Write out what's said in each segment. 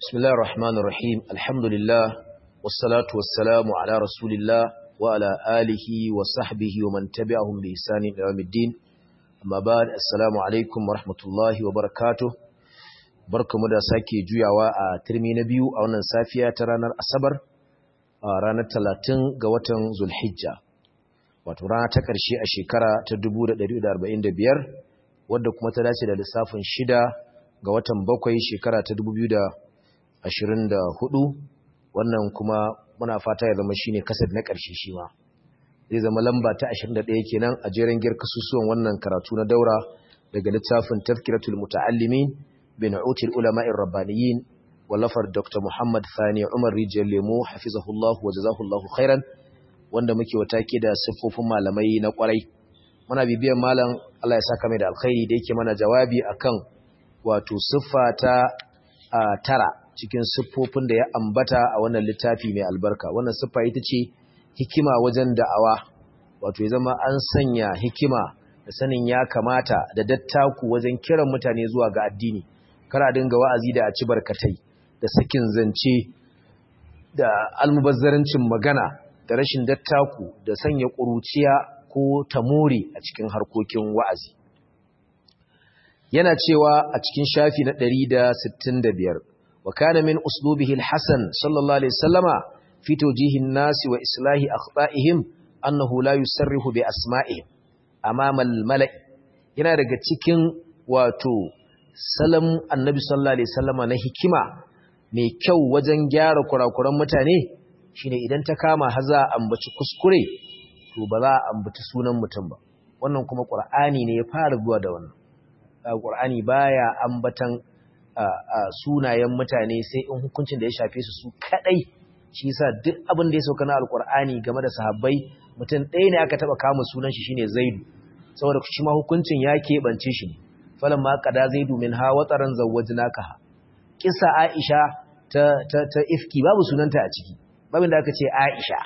بسم الله الرحمن الرحيم الحمد لله والصلاة والسلام على رسول الله وعلى آله وصحبه ومن تبعهم بإحسان إلى يوم الدين أما بعد السلام عليكم ورحمة الله وبركاته barkamu da sake juyawa a turmi na biyu a wannan safiya ta ranar asabar a ranar talatin ga watan zulhijja wato rana ta ƙarshe a shekara ta 1445 wadda kuma ta dace da lissafin shida ga watan bakwai shekara ta 2024 wannan kuma muna fata ya zama shine kasar na ƙarshe shi ma zai zama lamba ta 21 kenan a jerin gir kasusuwan wannan karatu na daura daga littafin tafkiratul muta'allimin bin util ulama'ir rabbaniyin wallafar dr muhammad thani umar rijiyar lemo hafizahullahu wa jazahullahu khairan wanda muke watake da siffofin malamai na kwarai muna bibiyan malam Allah ya saka mai da alkhairi da yake mana jawabi akan wato siffa ta tara cikin siffofin da ya ambata a wannan littafi mai albarka wannan siffa ita ce hikima wajen da'awa wato ya zama an sanya hikima da sanin ya kamata da dattaku wajen kiran mutane zuwa ga addini kara dinga wa'azi da a ci barkatai da sakin zance da almubazzarancin magana da rashin dattaku da sanya ƙuruciya ko tamori a cikin harkokin wa'azi yana cewa a cikin shafi na 165 wa kana min uslubihi al-hasan sallallahu alaihi wasallama fi tawjihin nasi wa islahi akhta'ihim annahu la yusarrihu bi asma'ihim amama al-mala'i yana daga cikin wato salam annabi sallallahu alaihi wasallama na hikima mai kyau wajen gyara kurakuran mutane shine idan ta kama haza ambaci kuskure to ba za a ambaci sunan mutum ba wannan kuma qur'ani ne ya fara zuwa da wannan qur'ani baya ambatan sunayen mutane sai in hukuncin da ya shafe su su kadai shi yasa duk abin da ya sauka na alqur'ani game da sahabbai mutum ɗaya ne aka taba kama sunan shi shine zaidu saboda shi ma hukuncin ya keɓance shi falan ma qada zaidu min ha wataran zawwajnaka kisa aisha ta ta ta ifki babu sunanta a ciki babin da aka ce aisha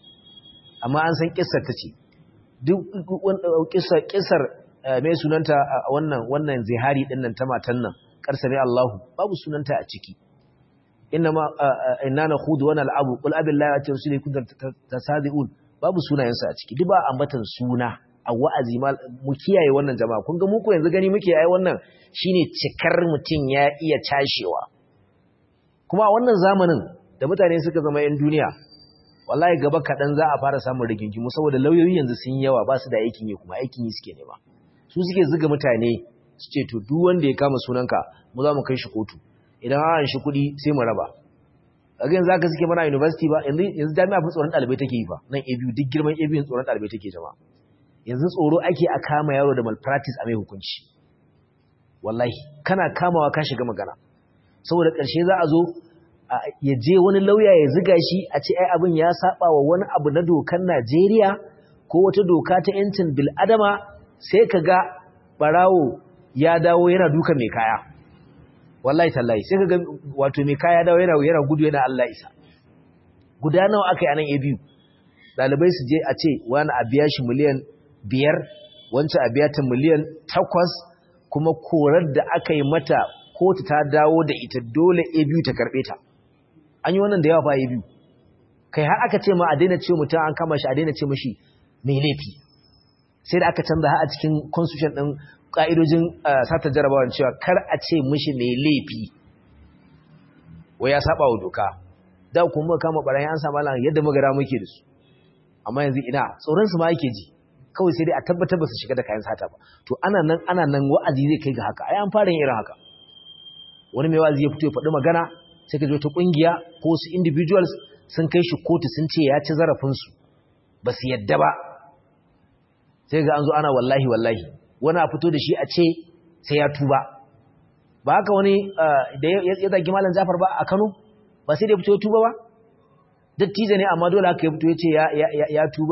amma an san kissar ta ce duk kissar kissar mai sunanta wannan wannan zihari din nan ta matan nan karsame Allahu babu sunanta a ciki inma inna nakhudu wa nal'abu qul abillahi wa rasulihi kuntum tasadiqun babu sunayensa a ciki duk ba ambatan suna a wa'azi mu kiyaye wannan jama'a kun ga muku yanzu gani muke ai wannan shine cikar mutun ya iya tashewa kuma a wannan zamanin da mutane suka zama yan duniya wallahi gaba kadan za a fara samun rigingimu saboda lauyoyi yanzu sun yawa ba su da aikin yi kuma aikin yi suke nema su suke zuga mutane su ce to duk wanda ya kama sunanka mu za mu kai shi kotu idan an shi kuɗi sai mu raba kaga yanzu aka suke mana university ba yanzu yanzu jami'a fa tsoron ɗalibai take yi fa nan ABU duk girman ABU tsoron ɗalibai take jama'a yanzu tsoro ake a kama yaro da malpractice a mai hukunci wallahi kana kamawa ka shiga magana saboda ƙarshe za a zo ya je wani lauya ya ziga shi a ce ai abin ya saba wa wani abu na dokar Najeriya ko wata doka ta yancin bil'adama sai ka ga barawo ya dawo yana duka mai kaya wallahi tallahi sai ka ga wato mai kaya dawo yana yana gudu yana Allah isa guda nawa aka yi anan a biyu ɗalibai su je a ce wani a biya shi miliyan biyar wancan a biya ta miliyan takwas kuma korar da aka yi mata kotu ta dawo da ita dole a biyu ta karɓe ta an yi wannan da yawa fa a biyu kai har aka ce ma a daina ce mutum an kama shi a daina ce mashi mai laifi sai da aka canza har a cikin constitution ɗin ƙa'idojin sata jarabawan cewa kar a ce mashi mai laifi wai ya saba wa doka da kuma kama barayin an samu lan yadda magara muke da su amma yanzu ina tsoron su ma yake ji kawai sai dai a tabbatar ba su shiga da kayan sata ba to ana nan ana nan wa'azi zai kai ga haka ai an fara yin irin haka wani mai wa'azi ya fito ya faɗi magana sai ka zo ta kungiya ko su individuals sun kai shi kotu sun ce ya ci zarafin su ba su yadda ba sai ga an zo ana wallahi wallahi wani a fito da shi a ce sai ya tuba ba haka wani da ya zagi malam Jafar ba a Kano ba sai da ya fito ya tuba ba dattijo ne amma dole haka ya fito ya ce ya tuba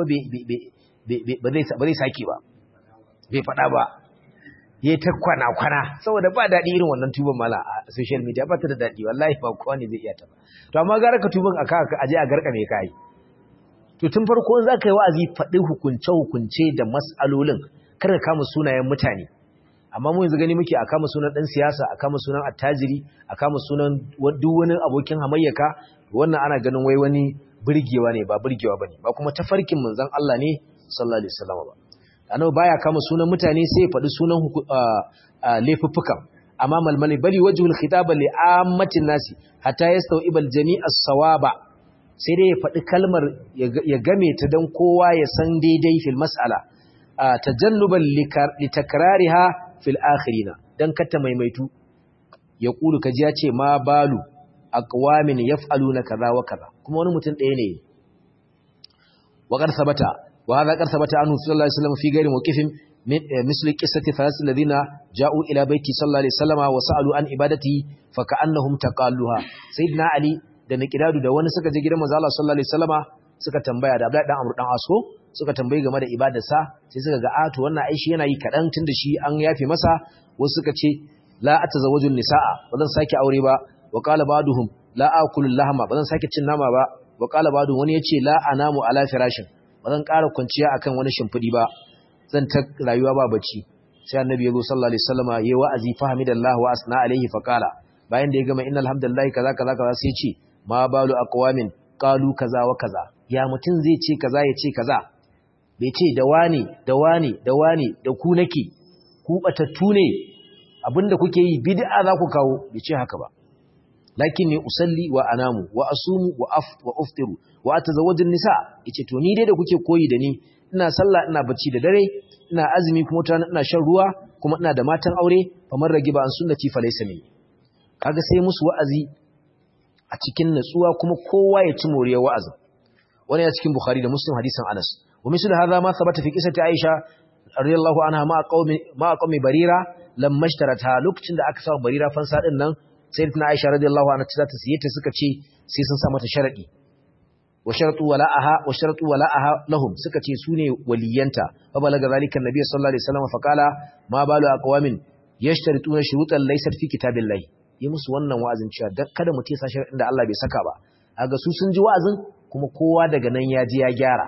ba zai sake ba bai faɗa ba ya ta kwana-kwana saboda ba daɗi irin wannan tuban mala a social media ba ta da daɗi wallahi ba kowa ne zai iya ta ba to amma gara ka tuban a kaka aje a garka mai kayi to tun farko za ka yi wa'azi faɗi hukunce-hukunce da mas'alolin kar ka kama sunayen mutane amma mu yanzu gani muke a kama sunan dan siyasa a kama sunan attajiri a kama sunan duk wani abokin hamayyaka wannan ana ganin wai wani burgewa ne ba burgewa bane ba kuma tafarkin manzon Allah ne sallallahu alaihi wasallam ba annabi baya kama sunan mutane sai ya faɗi sunan laifuffukan amma malmali bali wajhul khitaba li ammatin nasi hatta yastawibal jami'as sawaba sai dai ya faɗi kalmar ya game ta dan kowa ya san daidai fil mas'ala tajannuban litakrariha fil akhirina dan kata maimaitu ya kulu kaji ya ce ma balu aqwamin yaf'aluna kaza wa kaza kuma wani mutum ɗaya ne wa qad sabata wa hadha qad sabata anhu sallallahu alaihi wasallam fi ghairi mawqifin مثل قصة ثلاث الذين جاءوا إلى بيتي صلى الله عليه وسلم وسألوا عن عبادته فكأنهم تقالوها سيدنا علي da Miqdadu da wani suka je gidan manzo Allah sallallahu alaihi wasallama suka tambaya da Abdullahi dan Amr dan Asko suka tambayi game da ibadarsa sai suka ga a to wannan aishi yana yi kadan tunda shi an yafe masa wasu suka ce la atazawwaju nisaa ba zan sake aure ba wa qala ba'duhum la akulu lahma ba zan sake cin nama ba wa qala ba'duhum wani yace la anamu ala firashin ba zan ƙara kwanciya akan wani shimfidi ba zan ta rayuwa ba bacci sai annabi ya zo sallallahu alaihi wasallama yayi wa'azi fahimidallahu wa asna alaihi fa qala bayan da ya gama innal hamdalillahi kaza kaza kaza sai ce ma balu aqwamin qalu kaza wa kaza ya mutun zai ce kaza ya ce kaza bai ce da wani da wani da wani da ku nake ku batattu ne abinda kuke yi bid'a za ku kawo bai ce haka ba lakin ne usalli wa anamu wa asumu wa af wa uftiru wa atazawwaju nisa yace to ni dai da kuke koyi da ni ina sallah ina bacci da dare ina azumi kuma tana ina shan ruwa kuma ina da matan aure famar rage ba an sunnati fa laysa min kaga sai musu wa'azi a cikin natsuwa kuma kowa ya ci moriyar wa'azi wani ya cikin bukhari da muslim hadisin anas wa misal hadha ma thabata fi qissati aisha radiyallahu anha ma qaumi ma qaumi barira lamma ishtarata lokacin da aka sa barira fansa din nan sayyidatina aisha radiyallahu anha ta ta siye ta suka ce sai sun sa mata sharadi wa sharatu wala'aha wa sharatu wala'aha lahum suka ce sune waliyanta fa balaga zalika annabi sallallahu alaihi wasallam fa qala ma balu aqwamin yashtarituna shurutan laysat fi kitabillahi yi musu wannan wa'azin cewa kada mu tesa sharadin da Allah bai saka ba kaga su sun ji wa'azin kuma kowa daga nan ya ji ya gyara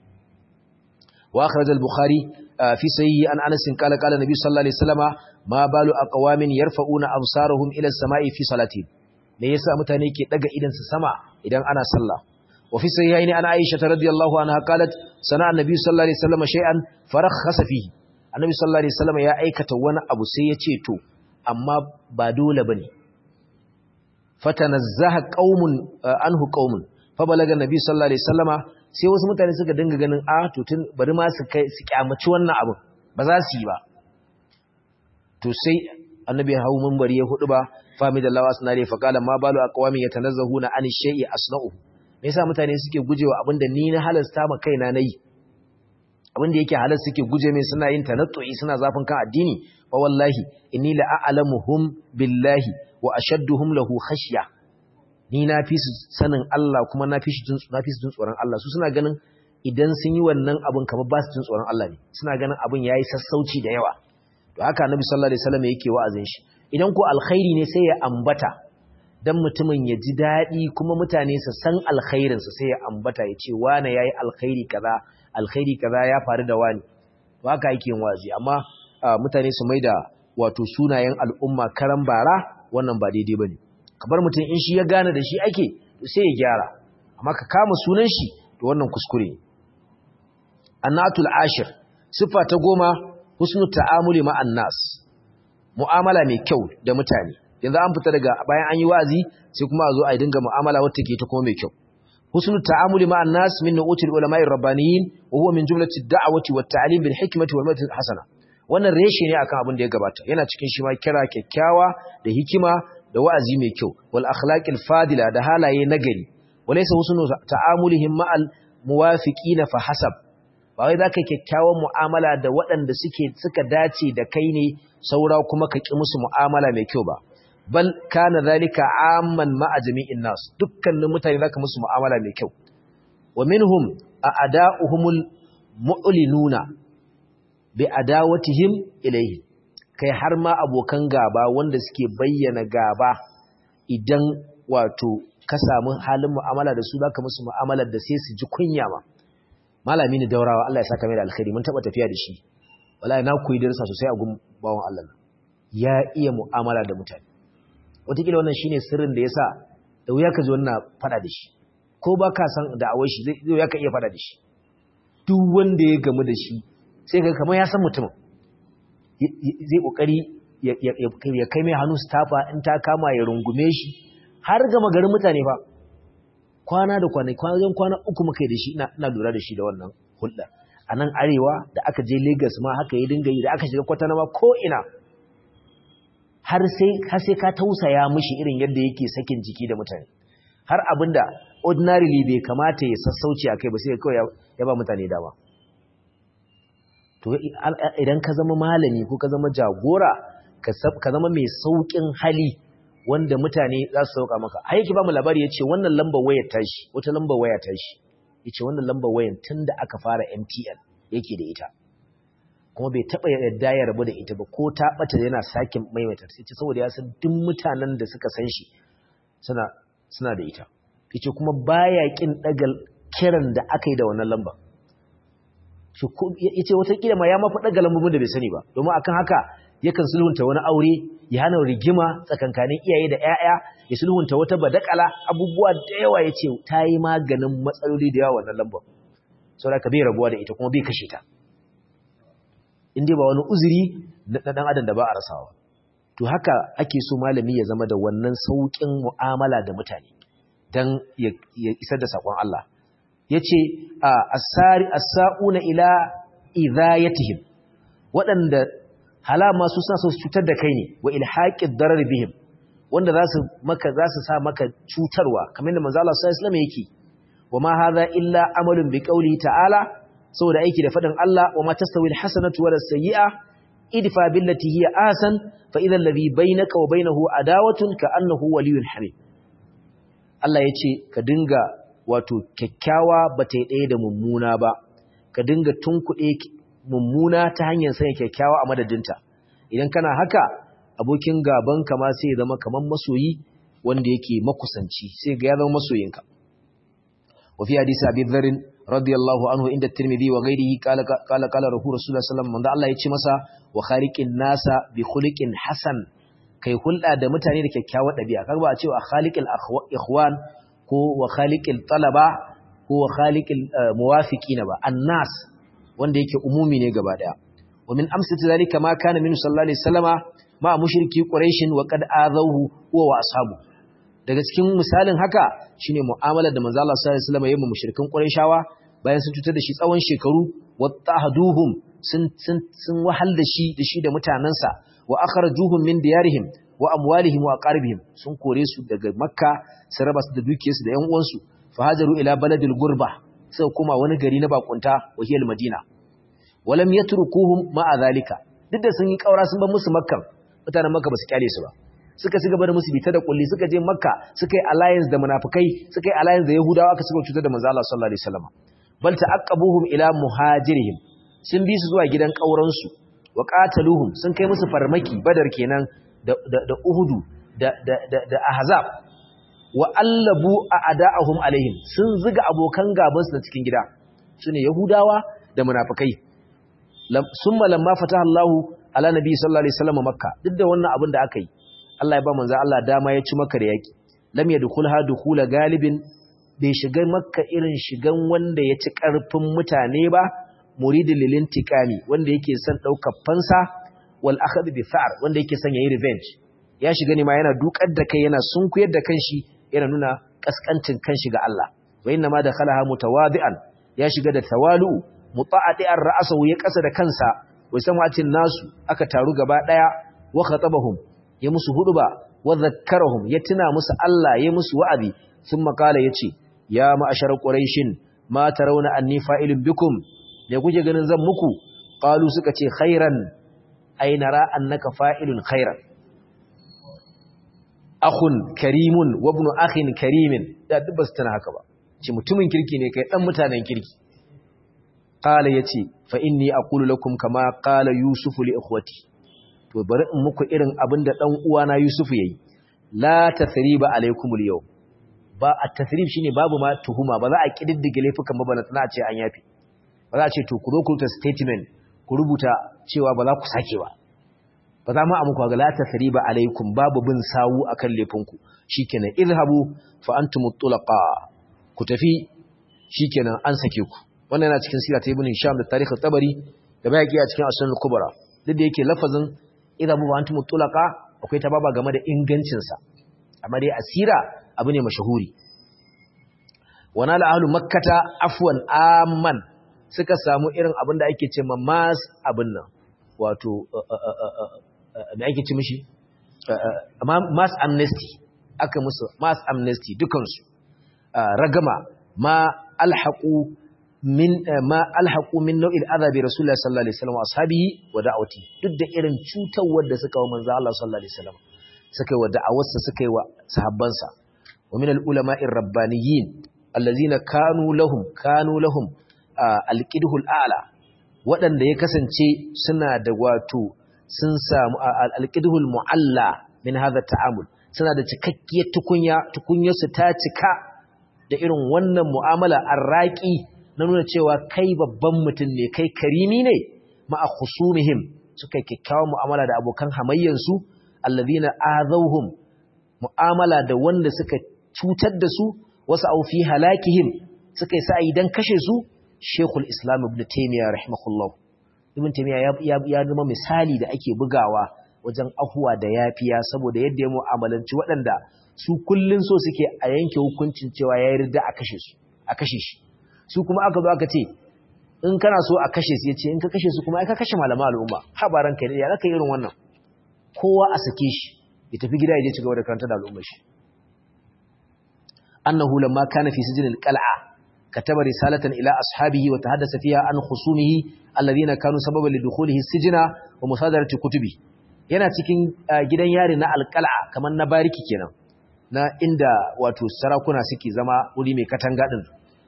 wa akhraj al-bukhari fi sahih an anas qala qala nabi sallallahu alaihi wasallama ma balu aqwamin yarfa'una absarahum ila as-sama'i fi salati me yasa mutane ke daga idan su sama idan ana sallah وفي صحيحين عن عائشة رضي الله عنها قالت صنع النبي صلى الله عليه وسلم شيئا فرخص فيه النبي صلى الله عليه وسلم يا aikata wani abu sai ya ce to amma ba dole bane fatanazzaha qaumun anhu qaumun fa balaga annabi sallallahu alaihi wasallama sai wasu mutane suka dinga ganin a to tun bari ma su kai su kyamaci wannan abu ba za su yi ba to sai annabi hawo minbari ya hudu ba famidallahi asnari fa qala ma balu aqwami yatanazzahuna an shay'i asna'uhu me yasa mutane suke gujewa abinda ni na halasta ma kaina nayi abinda yake halal suke guje mai suna yin tanattu'i suna zafin kan addini fa wallahi inni la a'lamuhum billahi wa ashadduhum lahu khashya ni na fi su sanin Allah kuma na fi su na fi su jin tsoron Allah su suna ganin idan sun yi wannan abin kamar ba su jin tsoron Allah ne suna ganin abin yayi sassauci da yawa to haka annabi sallallahu alaihi wasallam yake wa'azin shi idan ko alkhairi ne sai ya ambata dan mutumin ya ji daɗi kuma mutane su san alkhairinsa sai ya ambata ya ce wane ya yi alkhairi kaza alkhairi kaza ya faru da wani ba haka yake yin wazi amma mutane su mai da wato sunayen al'umma karan bara wannan ba daidai ba ne kabar mutum in shi ya gane da shi ake sai ya gyara amma ka kama sunan shi to wannan kuskure ne annatul ashir siffa ta goma husnu ta'amuli ma'an nas mu'amala mai kyau da mutane yanzu an fita daga bayan an yi wazi sai kuma a zo a dinga mu'amala wacce ke ta kuma mai kyau husnul ta'amuli ma'an nas min nu'util ulama'i rabbaniyin wa huwa min jumlati da'wati wat ta'lim bil hikmati wal mawdhi hasana wannan reshe ne akan abin da ya gabata yana cikin shi ma kira kyakkyawa da hikima da wa'azi mai kyau wal akhlaqil fadila da halaye nagari walaysa husnul ta'amulihim ma'al muwafiqina fa hasab ba wai zaka kyakkyawan mu'amala da waɗanda suke suka dace da kai ne saura kuma ka ki musu mu'amala mai kyau ba bal kana zalika amman ma'a jami'in nas dukkanin mutane zaka musu mu'amala mai kyau wa minhum a'da'uhumul mu'linuna bi adawatihim ilayhi kai har ma abokan gaba wanda suke bayyana gaba idan wato ka samu halin mu'amala da su zaka musu mu'amalar da sai su ji kunya ma malami ne daurawa Allah ya saka mai da alkhairi mun taba tafiya da shi wallahi na koyi darasa sosai a gun bawon Allah ya iya mu'amala da mutane wataƙila wannan shine sirrin da yasa da wuya ka ji wannan fada da shi ko ba ka san da awai shi zai wuya ka iya fada da shi duk wanda ya gamu da shi sai ka kamar ya san mutumin zai kokari ya kai mai hannu stafa in ta kama ya rungume shi har gama garin mutane fa kwana da kwanai wajen kwana uku muka yi da shi ina lura da shi da wannan hulɗa a nan arewa da aka je Legas ma haka yi dinga yi da aka shiga kwatana ma ko ina har sai ka tausaya mishi irin yadda yake sakin jiki da mutane har abinda ordinarily bai kamata ya sassauci a kai ba sai kawai ya ba mutane dama to idan ka zama malami ko ka zama jagora ka zama mai saukin hali wanda mutane za su sauka maka har yake ba mu labari yace wannan lambar wayar tashi wata lambar waya tashi yace wannan lambar wayar tunda aka fara MTN yake da ita kuma bai taba yadda ya rabu da ita ba ko ta bata yana sakin maimaita sai ce saboda ya san duk mutanen da suka san shi suna suna da ita yace kuma baya kin dagal kiran da aka yi da wannan lambar yace wata kila ma ya mafi daga lambobin da bai sani ba domin akan haka yakan sulhunta wani aure ya hana rigima tsakankanin iyaye da ƴaƴa ya sulhunta wata badakala abubuwa da yawa yace ta yi maganin matsaloli da yawa wannan lambar saboda ka bai rabuwa da ita kuma bai kashe ta in dai ba wani uzuri na dan adam da ba a rasawa to haka ake so malami ya zama da wannan saukin mu'amala da mutane dan ya isar da sakon Allah yace asari as-sa'una ila idayatihim waɗanda halama su suna so su cutar da kai ne wa ilhaqid darar bihim wanda za su maka za su sa maka cutarwa kamar da manzo Allah sallallahu alaihi wasallam yake wa ma hadha illa amalun bi qawli ta'ala saboda aiki da fadin Allah wa ma tastawi alhasanatu wala sayyi'a idfa billati hiya ahsan fa idha alladhi bainaka wa bainahu adawatun ka annahu waliyyun hamim Allah yace ka dinga wato kyakkyawa bata yi ɗaya da mummuna ba ka dinga tunkuɗe mummuna ta hanyar sanya kyakkyawa a madadinta idan kana haka abokin gaban ka ma sai ya zama kaman masoyi wanda yake makusanci sai ga ya zama masoyinka wa fi hadisi abi dharr radiyallahu anhu inda tirmidhi wa ghairihi qala qala qala rasulullah sallallahu alaihi wasallam Allah ya ce masa wa khaliqin nasa bi khuliqin hasan kai hulɗa da mutane da kyakkyawar ɗabi'a kaga ba a cewa khaliqil ikhwan ko wa khaliqil talaba ko wa khaliqil muwafiqina ba annas wanda yake umumi ne gaba daya wa min amsati zalika ma kana min sallallahu alaihi wasallama ma mushriki quraish wa qad azahu huwa wa ashabu daga cikin misalin haka shine mu'amalar da manzo Allah sallallahu alaihi wasallama yayin mushrikan quraishawa bayan sun cutar da shi tsawon shekaru wattahaduhum sun sun sun wahal da shi da shi da mutanansa wa akhrajuhum min diyarihim wa amwalihim wa aqaribihim sun kore su daga makka su raba su da dukiyarsu da yan uwansu fahajaru ila baladil gurba sai kuma wani gari na bakunta wahiyar madina walam yatrukuhum ma'a zalika duk da sun yi kaura sun bar musu makka mutanen makka basu kyale su ba suka ci gaba da musu bita da kulli suka je makka suka yi alliance da munafikai suka yi alliance da yahudawa aka suka cutar da manzo Allah sallallahu alaihi wasallam bal ta'aqqabuhum ila muhajirihim sun bi su zuwa gidan kauran su wa qataluhum sun kai musu farmaki badar kenan da da, da uhudu da da da, da ahzab wa allabu a ada'ahum alaihim sun ziga abokan gabansu na cikin gida sune yahudawa da munafikai summa lamma fataha Allahu ala nabi sallallahu alaihi wasallam makka duk da wannan abin da aka yi Allah ya ba manzo Allah dama ya ci makka da yaki lam yadkhulha dukhula galibin bai shiga makka irin shigan wanda ya ci karfin mutane ba muridin lilintikami wanda yake son daukar fansa wal akhd bi fa'r wanda yake son yayi revenge ya shiga ne ma yana dukar da kai yana sunkuyar da kanshi yana nuna kaskancin kanshi ga Allah wa inna ma dakhalaha mutawadi'an ya shiga da tawalu muta'adi'ar ra'sahu ya kasa da kansa wai samatin nasu aka taru gaba daya wa khatabahum ya musu huduba wa zakkarahum ya tuna musu Allah ya musu wa'azi thumma qala yace ya ma'ashar quraishin ma tarawna anni fa'ilun bikum me kuke ganin zan muku qalu suka ce khairan ay nara annaka fa'ilun khairan akhun karimun wa ibn akhin karimin da duk basu tana haka ba ce mutumin kirki ne kai dan mutanen kirki qala yace fa inni aqulu lakum kama qala yusuf li ikhwati to bari in muku irin abin da dan uwana yusuf yayi la tathriba alaykum al ba at-tathrib shine babu ma tuhuma ba za a kididdige laifukan ba bana tana ce an yafi ba za a ce to ku zo ku ta statement ku rubuta cewa ba za ku sake ba ba za mu amuku ga la tasriba alaikum babu bin sawu akan laifinku shikenan idhabu fa antum tulaqa ku tafi shikenan an sake ku wannan yana cikin sira ta ibn hisham da tarikh tabari da bayaki a cikin asnul kubra duk da yake lafazin idhabu fa antum tulaqa akwai tababa game da ingancin sa amma dai asira abu ne mashahuri wana la ahlu makkata afwan amman suka samu irin abin da ake ce mas abin nan wato me ake ce mishi mass amnesty aka musu mass amnesty dukansu ragama ma alhaqu min ma alhaqu min nau'il azabi rasulullah sallallahu alaihi wasallam ashabihi wa da'wati duk da irin cutawar da suka wa manzo Allah sallallahu alaihi wasallam suka yi wa da'awarsa suka yi wa sahabbansa wa min al-ulama'i rabbaniyyin allazina kanu lahum kanu lahum alqidhul a'la waɗanda ya kasance suna da wato sun samu alqidhul mu'alla min hadha ta'amul suna da cikakkiyar tukunya tukunyarsu ta cika da irin wannan mu'amala arraki na nuna cewa kai babban mutum ne kai karimi ne ma'a khusumihim suka kikkiawa mu'amala da abokan hamayyansu allazina azawhum mu'amala da wanda suka cutar da su wasu au fi halakihim suka yi sa'ayi dan kashe su Sheikhul Islam Ibn Taymiyyah rahimahullah Ibn Taymiyyah ya ya zama misali da ake bugawa wajen afuwa da yafiya saboda yadda ya mu'amalanci waɗanda su kullun so suke a yanke hukuncin cewa ya yarda a kashe su a kashe shi su kuma aka zo aka ce in kana so a kashe su yace in ka kashe su kuma ai ka kashe malaman al'umma habaran kai ya zaka irin wannan kowa a sake shi ya tafi gida ya je ci gaba da karanta da al'ummar shi annahu lamma kana fi sijnil qal'a kataba risalatan ila ashabihi wa tahaddasa fiha an khusumihi alladhina kanu sababan lidukhulihi sijna wa musadarati kutubi yana cikin gidan yari na alqal'a kamar na bariki kenan na inda wato sarakuna suke zama wuri mai katanga din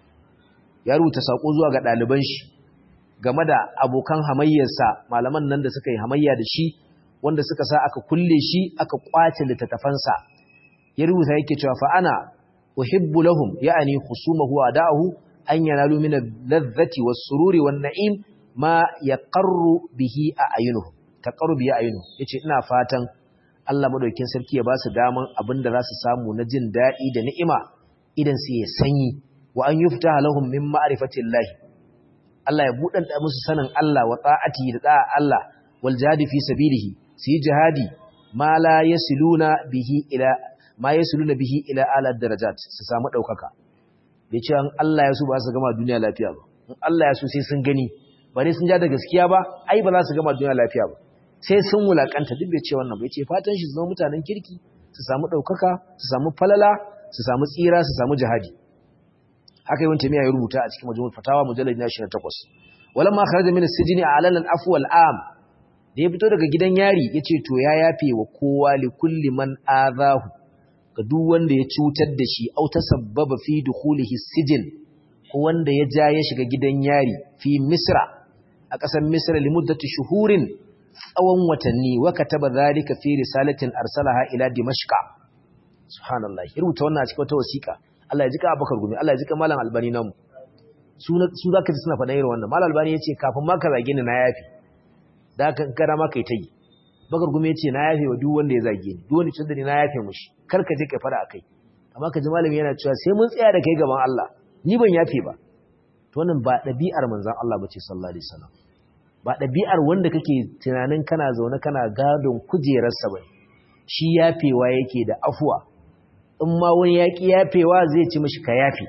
ya rubuta sako zuwa ga ɗaliban shi game da abokan hamayyarsa malaman nan da suka yi hamayya da shi wanda suka sa aka kulle shi aka kwace littattafansa ya rubuta yake cewa fa ana uhibbu lahum ya'ani khusumahu wa da'ahu an yanalu min al-ladhati was-sururi wan-na'im ma yaqarru bihi a'yunuhum taqarru bihi a'yunuhum yace ina fatan Allah madaukakin sarki ya ba su daman abinda za su samu na jin daɗi da ni'ima idan su ya sanyi wa an yuftaha lahum min ma'rifatillahi Allah ya buɗanta musu sanin Allah wa ta'ati da da'a Allah wal jihadi fi sabilihi su yi jihadi ma la yasiluna bihi ila ma yasiluna bihi ila ala darajat su samu daukaka bai ce an Allah ya so ba su gama duniya lafiya ba in Allah ya so sai sun gani ba ne sun ja da gaskiya ba ai ba za su gama duniya lafiya ba sai sun wulakanta duk bai ce wannan bai ce fatan shi su zama mutanen kirki su samu daukaka su samu falala su samu tsira su samu jihadi haka yawan tamiya ya rubuta a cikin majmu'ul fatawa mujallad na 28 walamma kharaja min as-sijni a'lana al-afwa al-am da ya fito daga gidan yari yace to ya yafe wa kowa li kulli man azahu ga duk wanda ya cutar da shi au tasabbaba fi dukhulihi sijin ko wanda ya ja ya shiga gidan yari fi misra a ƙasar misra li muddati shuhurin tsawon watanni wa kataba zalika fi risalatin arsalaha ila dimashqa subhanallah rubuta wannan a cikin wata wasiƙa Allah ya jika Abubakar Gumi Allah ya jika Malam Albani namu su su zaka ji suna faɗa irin wannan Malam Albani yace kafin ma ka zage ni na yafi da haka in kana ma kai tayi Bakar Gumi yace na yafe wa duk wanda ya zage ni duk wanda ya ni na yafe mushi kar ka je kai fara akai amma ka ji malami yana cewa sai mun tsaya da kai gaban Allah ni ban yafe ba to wannan ba dabi'ar manzon Allah bace sallallahu alaihi wasallam ba dabi'ar wanda kake tunanin kana zaune kana gadon kujerarsa bane shi yafewa yake da afuwa in ma wani yaƙi yafewa zai ci mashi ka yafe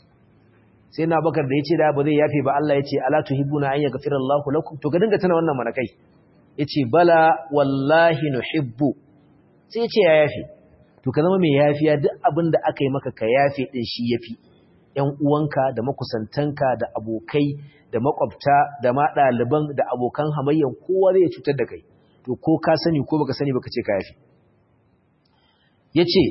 sai na bakar da ya ce da ba zai yafe ba Allah ya ce ala tuhibbuna an yaghfira Allahu lakum to ga dinga tana wannan manakai yace bala wallahi nuhibbu sai ya ce ya yafe to ka zama mai yafiya duk abin da aka yi maka ka yafe din shi yafi ƴan uwanka da makusantanka da abokai da makwabta da ma ɗaliban da abokan hamayyan kowa zai cutar da kai to ko ka sani ko baka sani baka ce ka yafe yace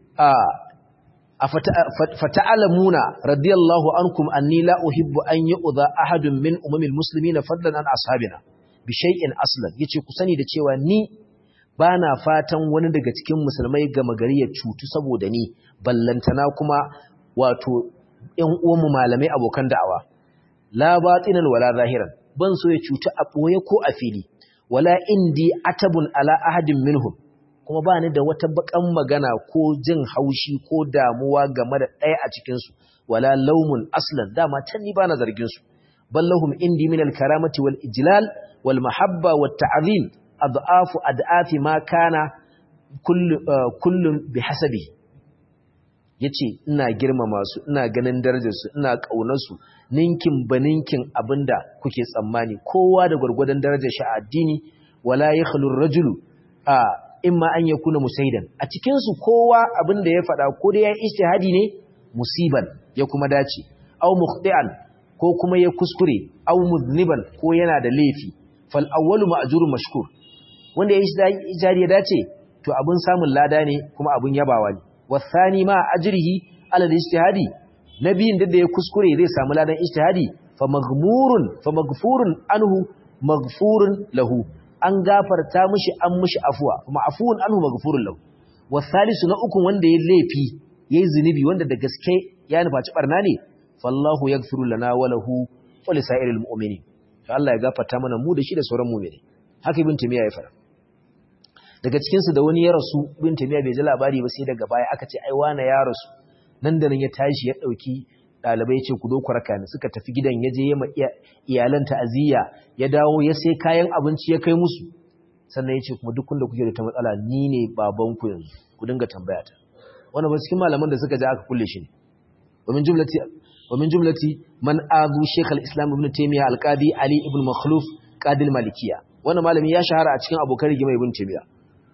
fata'alamuna radiyallahu ankum anni la uhibbu an yu'dha ahadun min umamil muslimina fadlan an ashabina bi shay'in aslan yace ku sani da cewa ni bana fatan wani daga cikin musulmai ga magari ya cutu saboda ni ballantana kuma wato ƴan uwanmu malamai abokan da'awa la batinan wala zahiran ban so ya cuta a ɓoye ko a fili wala indi atabun ala ahadin minhum kuma ba ni da wata bakan magana ko jin haushi ko damuwa game da ɗaya a cikinsu wala laumun aslan dama can ni ba na zargin su ballahum indi min al-karamati wal ijlal wal mahabba wat ta'zim adhafu ad'afi ma kana kullu kullun bihasabi yace ina girmama su ina ganin darajar su ina kaunar su ninkin baninkin abinda kuke tsammani kowa da gurgurdan darajar shi a addini wala yakhlu ar-rajulu a imma an yakuna musaidan a cikin su kowa abinda ya faɗa ko dai ya ijtihadi ne musiban ya kuma dace aw mukhti'an ko kuma ya kuskure aw mudniban ko yana da laifi fal awwalu ma'jurun mashkur wanda ya ijtihadi ya dace to abun samun lada ne kuma abun yabawa ne wasani ma ajrihi ala al-ijtihadi nabiyin da ya kuskure zai samu ladan ijtihadi fa maghmurun fa maghfurun anhu maghfurun lahu an gafarta mishi an mishi afwa kuma afuwun anhu maghfurun lahu wasalisu na uku wanda ya laifi yayi zinubi wanda da gaske ya nufaci barna ne fallahu yaghfiru lana wa lahu wa lisairil mu'minin to Allah ya gafarta mana mu da shi da sauran mu'mini haka ibn timiya ya fara daga cikin su da wani ya rasu ibn timiya bai ji labari ba sai daga baya aka ce ai wani ya rasu nan da nan ya tashi ya dauki dalibai ce ku doku raka ni suka tafi gidan ya je ma iyalan ta'aziyya ya dawo ya sai kayan abinci ya kai musu sannan ya ce kuma duk da kuke da ta matsala ni ne babanku yanzu ku dinga tambaya ta wannan ba cikin malaman da suka ja aka kulle shi ne ومن جملة ومن جملة من آذو شيخ الإسلام ابن تيمية القاضي علي ابن مخلوف قاضي المالكية وانا مالمي يا شهر أتكين أبو كري جمع ابن تيمية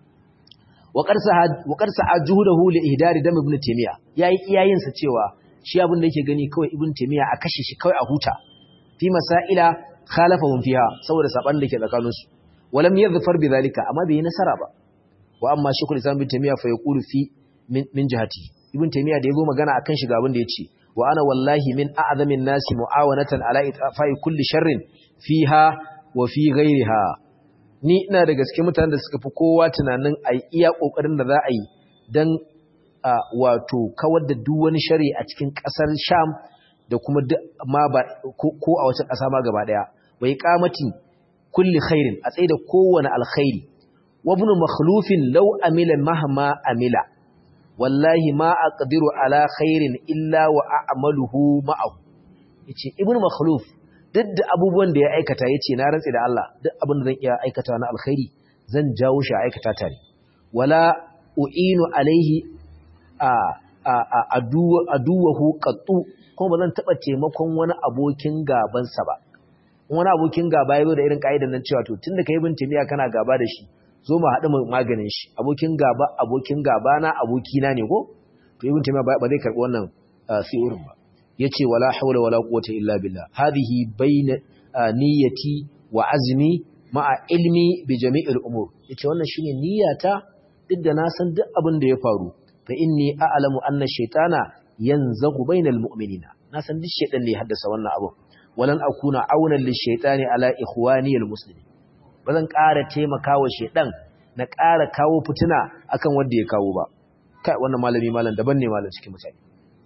وقد سعى جهده لإهدار دم ابن تيمية يا إياين ستيوا shi abin da yake gani kawai ibn taymiya a kashe shi kawai a huta fi masaila khalafahum fiha saboda saban da ke tsakanin su walam yadhfar bidhalika amma bai nasara ba wa amma shaykhul islam ibn taymiya fa yaqulu fi min jihati ibn taymiya da yazo magana akan shi ga abin da yace wa ana wallahi min a'zamin nasi mu'awanatan ala itfa'i kulli sharrin fiha wa fi ghayriha ni ina da gaske mutanen da suka fi kowa tunanin ai iya kokarin da za a yi dan wato kawar da duk wani shari a cikin kasar Sham da kuma ma ba ko a wata kasa ma gaba daya wai qamati kulli khairin a tsaye da kowane alkhairi wa ibn makhlufin law amila mahma amila wallahi ma aqdiru ala khairin illa wa a'maluhu ma'ahu yace ibnu makhluf duk da abubuwan da ya aikata yace na rantsi da Allah duk abin da zan iya aikata na alkhairi zan jawo shi a aikata ta ne wala u'inu alaihi a a aduwahu qattu kuma bazan taba taimakon wani abokin gaban sa ba wani abokin gaba yazo da irin kaidan nan cewa to tunda kai bin timiya kana gaba da shi zo mu haɗu maganin shi abokin gaba abokin gaba na abokina ne ko to ibn taymiya ba zai karbi wannan siurin ba yace wala hawla wala quwwata illa billah hadhihi bayna niyyati wa azmi ma'a ilmi bi jami'il umur yace wannan shine niyyata duk da na san duk abin da ya faru fa inni a'lamu anna shaytana yanzagu bainal mu'minina na san duk shaytan ne haddasa wannan abu walan akuna aunan lishaytani ala ikhwani almuslimin ba zan ƙara taimaka wa shaidan na ƙara kawo fitina akan wanda ya kawo ba kai wannan malami malam daban ne malam cikin mutane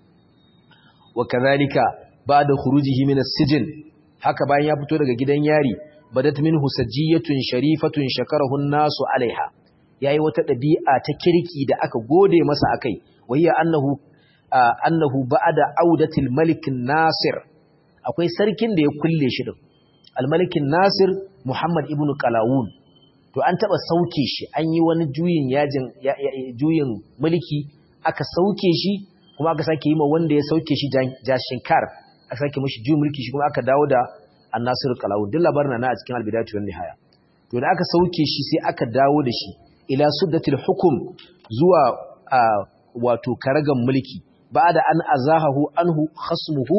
wa kadhalika ba'da khurujihi min as-sijn haka bayan ya fito daga gidan yari badat minhu sajiyatun sharifatun shakarahu an-nasu alaiha yayi wata dabi'a ta kirki da aka gode masa akai wayya annahu annahu ba'da audatil malik nasir akwai sarkin da ya kulle shi din al-malikin nasir Muhammad ibn Qalawun to an taba sauke shi an yi wani juyin yajin juyin mulki aka sauke shi kuma aka sake yi ma wanda ya sauke shi Jashinkar aka sake mishi juyin mulki shi kuma aka dawo da An-Nasir Qalawun duk labarin na a cikin Al-Bidayatu wan Nihaya to da aka sauke shi sai aka dawo da shi ila suddatil hukum zuwa wato karagan mulki ba'da an azahahu anhu khasmuhu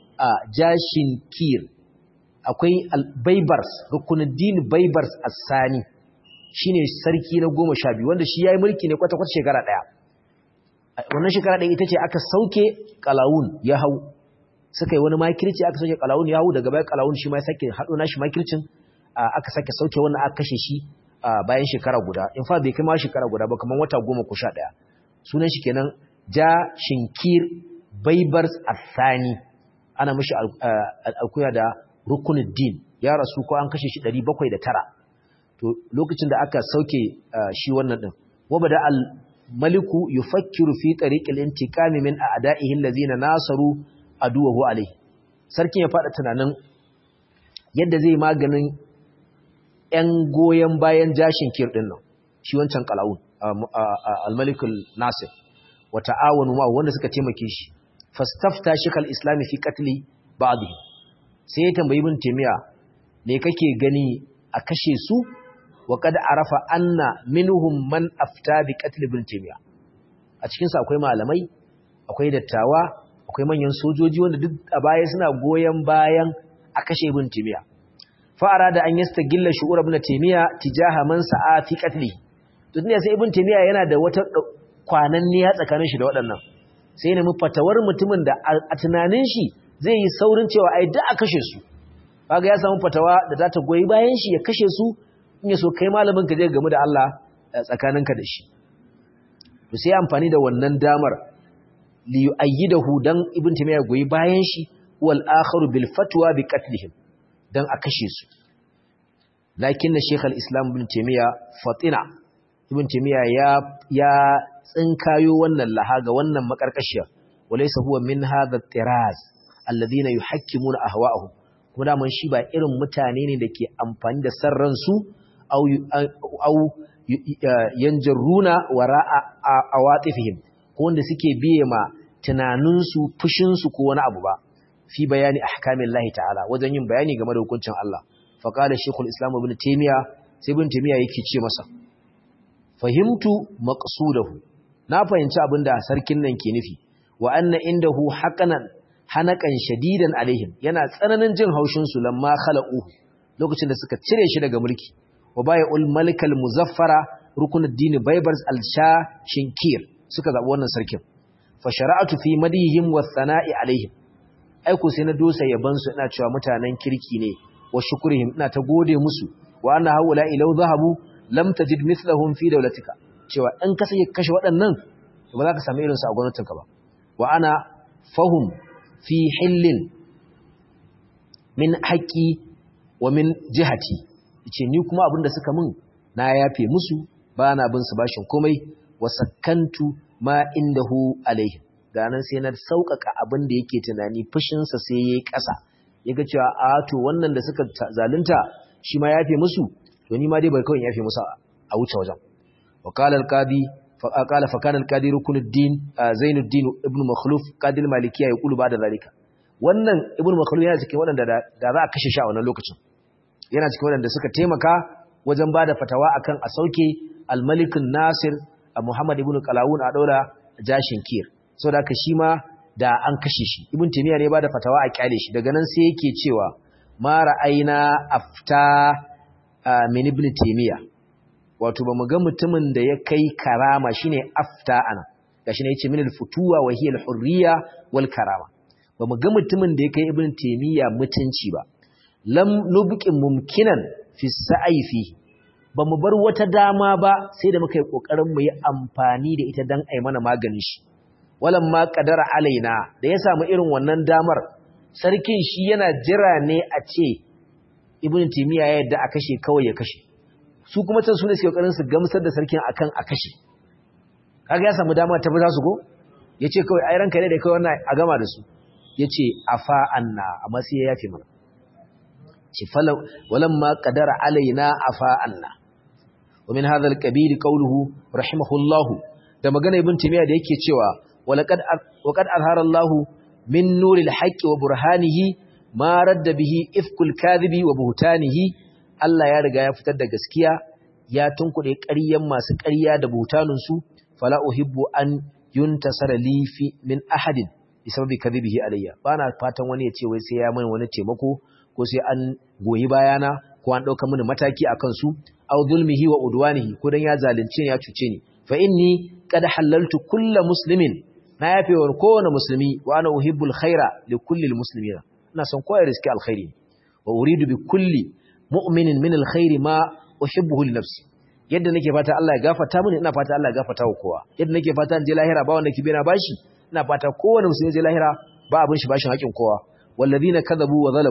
Jashinkir akwai baibars rukunuddin baibars assani shine sarki na goma sha biyu wanda shi ya yi mulki ne kwata-kwata shekara ɗaya wannan shekara ɗaya ita ce aka sauke kalawun ya hau suka yi wani makirci aka sauke kalawun ya hau daga bayan kalawun shi ma ya sake haɗo nashi makircin aka sake sauke wannan aka kashe shi bayan shekara guda in fa bai kai ma shekara guda ba kamar wata goma ko sha ɗaya sunan shi kenan ja shinkir baibars assani ana mashi alkuya da rukunuddin ya rasu ko an kashe shi 709 to lokacin da aka sauke shi wannan din wabada al maliku yufakkiru fi tariqil intiqami min a'da'ihi allazina nasaru aduwahu alayhi sarkin ya fada tunanin yadda zai maganin ƴan goyen bayan jashin kir din nan shi wancan qalawun al malikul nasir wa ta'awanu ma wanda suka taimake shi fastafta shikal islami fi qatli ba'dhi sai ya tambayi ibn taymiya me kake gani a kashe su wa kad arafa anna minhum man afta bi qatl ibn taymiya a cikin su akwai malamai akwai dattawa akwai manyan sojoji wanda duk a baya suna goyen bayan a kashe ibn taymiya fa arada an yastagilla shu'ur ibn taymiya tijaha man sa'a fi qatli to ne sai ibn taymiya yana da wata kwananniya tsakanin shi da waɗannan sai ne mu fatawar mutumin da a tunanin shi zai yi saurin cewa ai duk a kashe su kaga ya samu fatawa da za ta goyi bayan shi ya kashe su in ya so kai malamin ka je game da Allah tsakaninka da shi to sai amfani da wannan damar li yu'ayyidahu dan ibn taymiya goyi bayan shi wal akharu bil fatwa bi qatlihim dan a kashe su lakin shaykh al islam ibn taymiya fatina ibn taymiya ya ya tsinkayo wannan lahaga wannan makarkashiyar walaysa huwa min hadha tiraz alladhina yuhakkimuna ahwa'ahum kuma daman shi ba irin mutane ne da ke amfani da sarran su au yanjarruna wara a watifihim ko wanda suke biye ma tunaninsu fushinsu ko wani abu ba fi bayani ahkamin lahi ta'ala wajen yin bayani game da hukuncin Allah faƙalar shekul islam ibn taimiyya sai ibn taimiyya yake ce masa fahimtu maqsudahu na fahimci abin da sarkin nan ke nufi wa anna indahu haqanan hanakan shadidan alaihim yana tsananin jin haushin su lamma khalaqu lokacin da suka cire shi daga mulki wa baya ul malikal muzaffara rukunuddin baybars al-sha shinkir suka zabi wannan sarkin fa shara'atu fi madihim wa thana'i alaihim ai ko sai na dosa yaban su ina cewa mutanen kirki ne wa shukrihim ina ta gode musu wa anna haula ilau zahabu lam tajid mithlahum fi dawlatika cewa in ka sake kashe waɗannan ba za ka samu irin su a gwamnatinka ba wa ana fahum fi hillin min haƙi wa min jihati ce ni kuma abinda suka min na yafe musu ba na bin su bashin komai wa sakkantu ma indahu alaihim ganan sai na sauƙaƙa abin da yake tunani fushinsa sai ya yi ƙasa ya ga cewa a to wannan da suka zalunta shi ma yafe musu to ni ma dai bai kawai yafe musu a wuce wajen wa qala al-qadi fa qala fa kana al-qadi rukunuddin zainuddin ibn makhluf qadi al-malikiya yaqulu ba'da zalika wannan ibn makhluf yana cikin wadanda da za a kashe shi a wannan lokacin yana cikin wadanda suka taimaka wajen bada fatawa akan a sauke al-malik nasir muhammad ibn qalawun a daura jashin kir saboda haka shi ma da an kashe shi ibn taymiya ne bada fatawa a kyale shi daga nan sai yake cewa ma ra'ayna afta min ibn taymiya wato bamu ga mutumin da ya kai karama shine afta ana gashi ne yace min al-futuwa wa hiya al-hurriya wal karama bamu ga mutumin da ya kai ibn taymiya mutunci ba lam nubqi mumkinan fi sa'i fi bamu bar wata dama ba sai da muka yi kokarin mu yi amfani da ita dan ai mana maganin shi walamma qadara alaina da ya samu irin wannan damar sarkin shi yana jira ne a ce ibn timiya ya yadda a kashe kawai ya kashe su kuma can su ne suke kokarin su gamsar da sarkin akan a kashe kaga ya samu dama ta fi za su go yace kawai ai ranka ne da kai wannan a gama da su yace afa anna amma sai ya yafe mana ce falau walamma qadara alaina afa anna wa min hadha al-qabil qawluhu rahimahullahu da magana ibn timiya da yake cewa walaqad waqad azhara Allahu min nuril haqqi wa burhanihi ma radda bihi ifkul kadhibi wa buhtanihi Allah ya riga ya fitar da gaskiya ya tunkuɗe ƙaryan masu ƙarya da buhtanun su fala uhibbu an yuntasara li fi min ahadin bisababi kadhibihi alayya bana fatan wani ya ce wai sai ya mai wani taimako ko sai an goyi bayana ko an dauka mini mataki akan su aw zulmihi wa udwanihi ko dan ya zalunce ya cuce ni fa inni qad halaltu kullu muslimin na yafe wa kowane musulmi wa ana uhibbul khaira li kulli almuslimina ina son koyar riski alkhairi wa uridu bi kulli mu'minin min alkhairi ma uhibbuhu li nafsi yadda nake fata Allah ya gafarta mini ina fata Allah ya gafarta wa kowa yadda nake fata in je lahira ba wanda kibe na bashi ina fata kowane musulmi je lahira ba abin shi bashin haƙin kowa walladhina kadhabu wa zalamu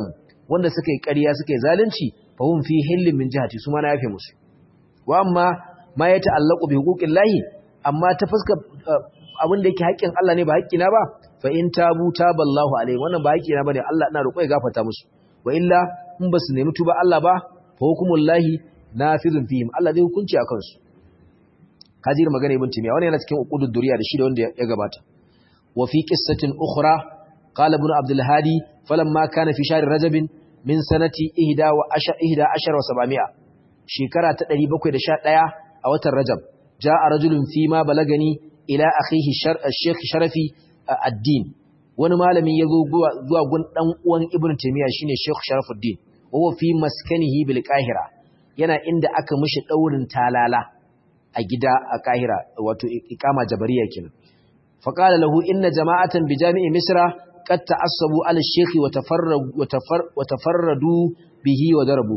wanda suka yi ƙarya suka yi zalunci fa hum fi hillin min jihati su ma na yafe musu wa amma ma ya ta'allaqu bi huquqillahi amma ta fuska abin da yake haƙƙin Allah ne ba haƙƙina ba fa in tabu taballahu alaihi wannan ba haƙƙina bane Allah ina roƙo ya gafarta musu wa illa in ba su nemi tuba Allah ba fa hukumullahi nafizun fihim Allah zai hukunci a kansu kaji magana ibn timiya wannan yana cikin uqudud duriya da shi da wanda ya gabata wa fi qissatin ukhra qala ibn abdul hadi falamma kana fi shahr rajab min sanati 11 wa 700 shekara ta 711 a watan rajab jaa rajulun fi ma balagani ila akhihi shaykh sharafi ad-din wani malami yazo zuwa gun dan uwan ibn timiya shine shaykh sharafuddin wa fi maskanihi bil qahira yana inda aka mishi daurin talala a gida a kahira wato ikama jabariya kenan faqala lahu inna jama'atan bi jami'i misra qad ta'assabu ala shaykh wa tafarradu wa tafarradu bihi wa darabu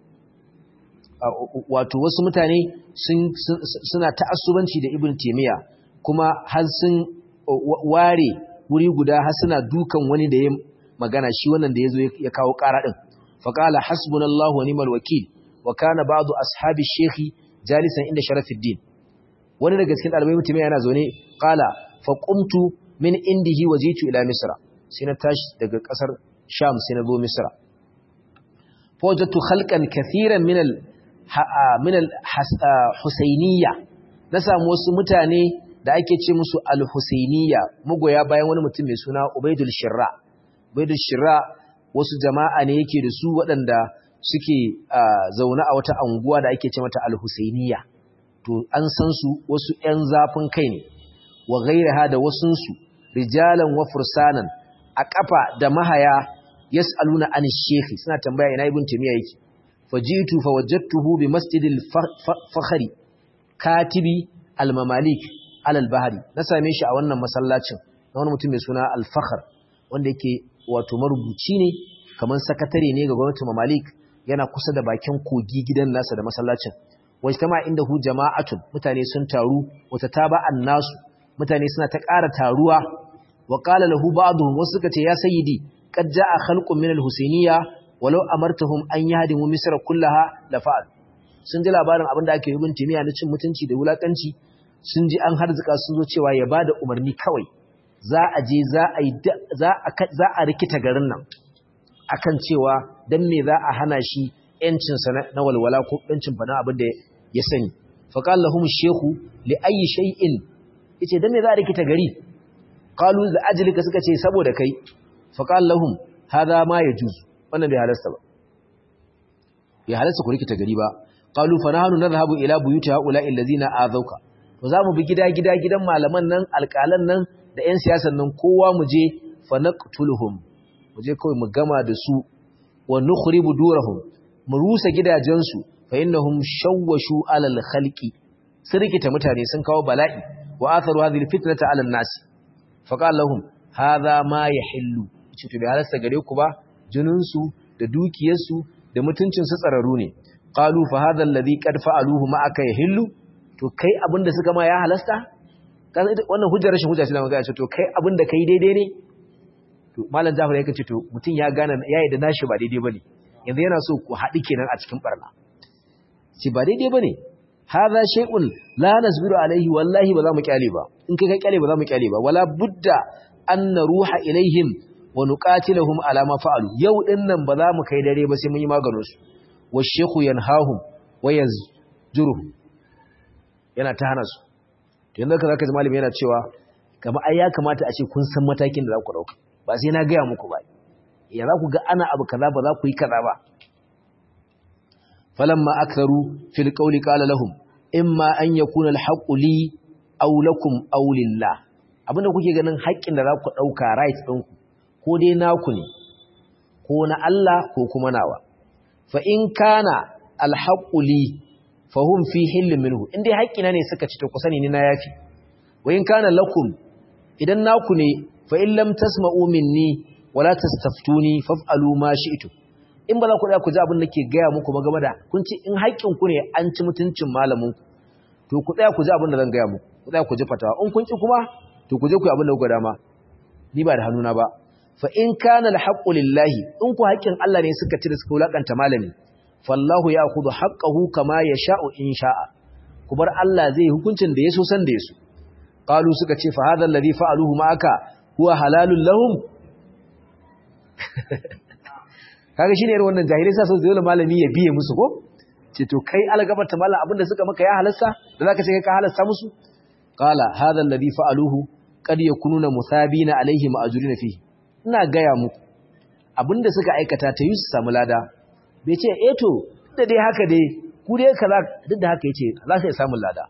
wato wasu mutane suna ta'assubanci da ibn taymiya kuma har sun ware wuri guda har suna dukan wani da ya magana shi wannan da yazo ya kawo ƙara din faqala hasbunallahu wa ni'mal wakil wa kana ba'du ashabi shaykh jalisan inda sharafuddin wani daga cikin dalibai mutum yana zaune qala fa qumtu min indihi wajitu ila misra sai na tashi daga kasar sham sai na zo misra fa wajadtu khalqan kathiran min al min al husainiyya na samu wasu mutane da ake ce musu al husainiyya mugoya bayan wani mutum mai suna ubaidul shirra ubaidul shirra wasu jama'a ne yake da su waɗanda suke zaune a wata anguwa da ake ce mata al-Husainiya to an san su wasu ƴan zafin kai ne wa ghayraha da wasun su rijalan wa fursanan a kafa da mahaya yasaluna an shekhi suna tambaya ina ibn timiya yake fajitu fawajadtuhu bi masjidil fakhri katibi al-mamalik al-bahri na same shi a wannan masallacin na wani mutum mai suna al-fakhr wanda yake wato marubuci ne kamar sakatare ne ga gwamnatin mamalik yana kusa da bakin kogi gidan nasa da masallacin wajen tama inda hu jama'atun mutane sun taru wata taba annasu mutane suna ta ƙara taruwa wa qala lahu ba'dhum wasu suka ce ya sayyidi qad ja'a khalqun min al-husayniyya walau amartahum an yahdimu misra kullaha la fa'al sun ji labarin abin da ake yi bin timiya na cin mutunci da wulakanci sun ji an harzuka sun zo cewa ya bada umarni kawai za a je za a yi za a za a rikita garin nan akan cewa dan me za a hana shi yancinsa na walwala ko yancin fana abin da ya sani faqal lahum shehu li ayi shay'in yace dan me za a rikita gari qalu za ajlika suka ce saboda kai faqal lahum hadha ma yajuz wannan bai halasta ba bai halasta ku rikita gari ba qalu fa nahnu nadhhabu ila buyuti haula allazina azauka to zamu bi gida gida gidan malaman nan alƙalan nan da ƴan siyasan nan kowa mu je fa naqtuluhum mu je kawai mu gama da su wa nukhribu durahum mu rusa gidajensu fa innahum shawwashu alal khalqi sun rikita mutane sun kawo bala'i wa atharu hadhihi fitnata alal nas fa qala lahum hadha ma yahillu ce to bai halasta gare ku ba jinin su da dukiyar su da mutuncin su tsararu ne qalu fa hadha alladhi qad fa'aluhu ma aka yahillu to kai abinda suka ma ya halasta wannan hujjar rashin hujja ce da magana ce to kai abinda kai daidai ne to malam Jafar yake ce to mutun ya gane yayi da nashi ba daidai bane yanzu yana so ku haɗi kenan a cikin barna ce ba daidai bane hadha shay'un la nasbiru alaihi wallahi ba za mu kyale ba in kai ka kyale ba za mu kyale ba wala budda an naruha ilaihim wa nuqatiluhum ala ma fa'alu yau din nan ba za mu kai dare ba sai mun yi maganin su wa shaykhu yanhahum wa yazjuruhum yana ta hana su to yanzu ka zaka ji malami yana cewa kamar ai ya kamata a ce kun san matakin da za ku dauka ba sai na gaya muku ba ya za ku ga ana abu kaza ba za ku yi kaza ba falamma aktharu fil qawli qala lahum imma an yakuna al haqqu li aw lakum aw lillah abinda kuke ganin haƙƙin da za ku dauka right din ku ko dai naku ne ko na Allah ko kuma nawa fa in kana al haqqu li fahum fi hillin minhu in dai haƙƙina ne suka ci to ku sani ni na yafi wa in kana lakum idan naku ne fa in lam tasma'u minni wala tastaftuni faf'alu ma shi'tu in ba za ku da ku ji abin da ke gaya muku ba game da kun ci in haƙƙin ku ne an ci mutuncin malamin ku to ku tsaya ku ji abin da zan gaya muku ku tsaya ku ji fatawa in kun ki kuma to ku je ku yi abin da kuka dama ni ba da hannuna ba fa in kana alhaqqu lillahi in ku haƙƙin Allah ne suka ci da suka wulakanta malami fallahu ya'khudhu haqqahu kama yasha'u in sha'a ku bar Allah zai hukuncin da yaso san da yaso qalu suka ce fa hadha alladhi fa'aluhu ma'aka huwa halalun lahum kaga shine irin wannan jahilai sa so zai malami ya biye musu ko ce to kai algabar ta mallam abinda suka maka ya halasta da zaka ce kai ka halasta musu qala hadha alladhi fa'aluhu qad yakununa musabina alaihi ma'ajurina fihi ina gaya muku abinda suka aikata ta yi su samu lada bai ce eh to da dai haka dai ku dai kaza duk da haka yace za ka samu lada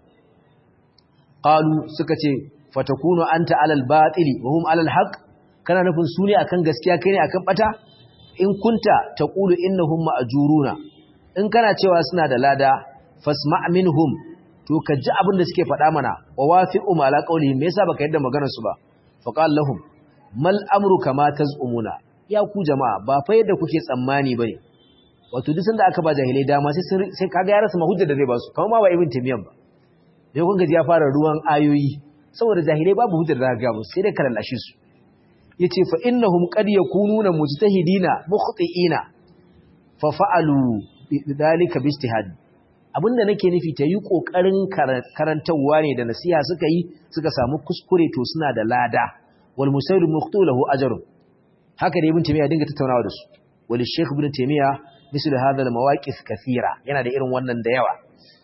qalu suka ce fatakunu anta alal batili wa hum alal haqq kana nufin su ne akan gaskiya kai ne akan bata in kunta taqulu innahum ma'juruna in kana cewa suna da lada fasma' minhum to ka ji abin da suke faɗa mana wa wafi'u ma la qawlihim me yasa baka yadda maganar su ba faqal lahum mal amru kama tazumuna ya ku jama'a ba fa yadda kuke tsammani bane wato duk sanda aka ba jahilai dama sai sai kaga ya rasa mahujjar da zai ba su kamar ma ba ibn timiyan ba dai kun gaji ya fara ruwan ayoyi saboda jahilai babu hujjar da ga musu sai dai karallashi su yace fa innahum qad yakununa mujtahidina mukhti'ina fa fa'alu bidhalika bijtihad abinda nake nufi ta yi kokarin karantawa ne da nasiha suka yi suka samu kuskure to suna da lada wal musailu mukhtu lahu ajrun haka da ibn taymiya dinga tattaunawa da su wal shaykh ibn taymiya misal hadha al mawaqif kathira yana da irin wannan da yawa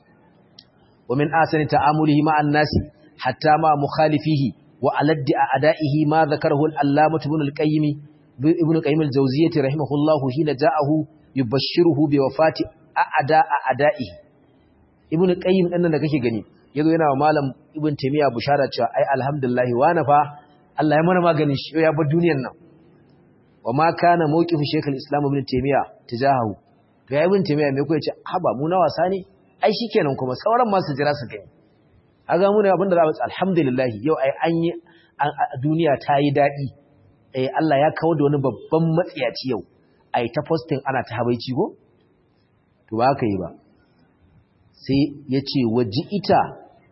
wa min asani ta'amulihi ma'an nasi hatta ma mukhalifihi wa aladdi a'da'ihi ma dhakarahu al allamah ibn al qayyim ibn qayyim al jawziyyah rahimahullah hina ja'ahu yubashshiruhu bi wafati a'da a'da'ihi ibn qayyim din da kake gani yazo yana wa malam ibn taymiya bushara cewa ai alhamdulillah wa nafa Allah ya mana maganin shi ya bar duniyar nan wa ma kana mawqifu shaykhul islam ibn taymiya tijahu ga ibn taymiya me ko yace haba mu na wasa ne ai shikenan kuma sauran ma su jira su gani aga mu ne abinda za mu alhamdulillah yau ai an yi duniya ta yi dadi eh Allah ya kawo da wani babban matsiyaci yau ai ta posting ana ta habaici go to ba ka yi ba sai yace waji ita